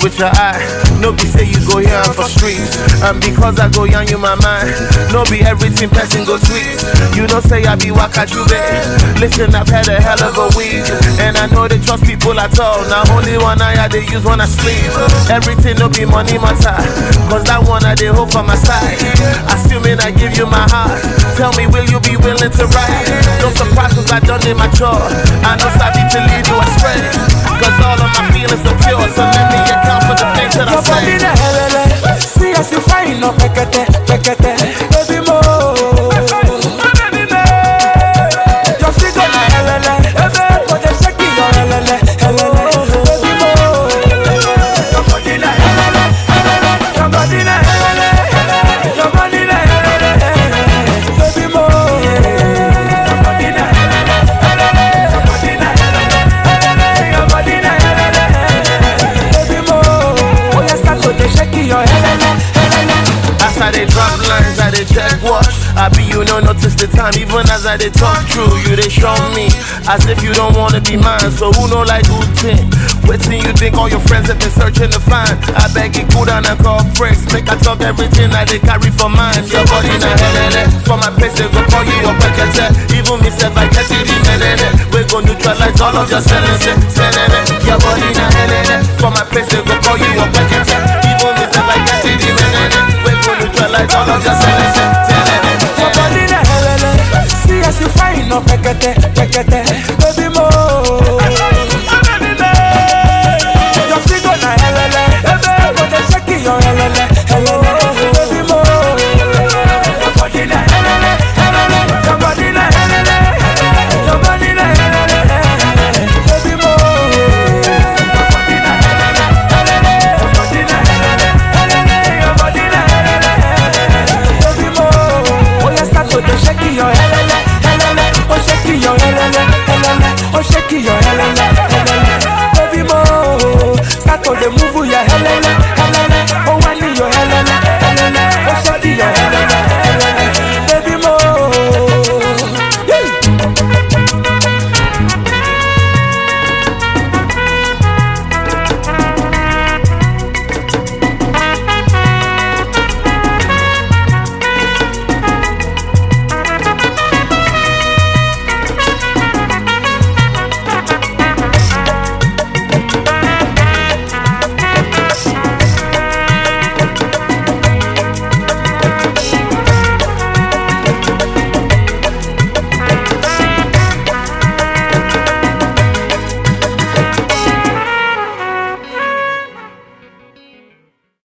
with your eye. No be say you go here for streets. And because I go young you my mind. No be everything person go tweet. You don't say I be wakajube. Listen, I've had a hell of a week. And I know they trust people at all. Now only one eye I they use when I sleep. Everything no be money matter. Cause that one I they hope for my side. Assuming I give you my heart. Tell me, will you be willing to ride? No surprise cause I done it mature. I know sabi to lead you astray. Cause all of my feelings are pure. So let me account for the things that I Your body say. na helele, see as you fine no pekete, pekete, baby mo. Your figure na helele, but they shaking your helele, helele, baby mo. Your body na helele, your body na helele, your body na helele, baby mo. Your body na helele, your body na helele, your body na helele, baby mo. Oh, you start to dey shake your helele, helele. As I they drop lines, I they check watch. I be you no notice the time, even as I they talk true. You they show me as if you don't wanna be mine. So who know like who think? Waiting you think all your friends have been searching to find. I beg you cool down and call breaks. Make I talk everything I they carry for mine. Your body na helele. For my place they go call you your packet. Even me self I get it in helele. We go neutralize all of your sellings. Your body na helele. For my place they go call you your packet. Even me self I get it in helele. We go neutralize all of your sellings. Your body na helele, see as you fine no pekete, pekete,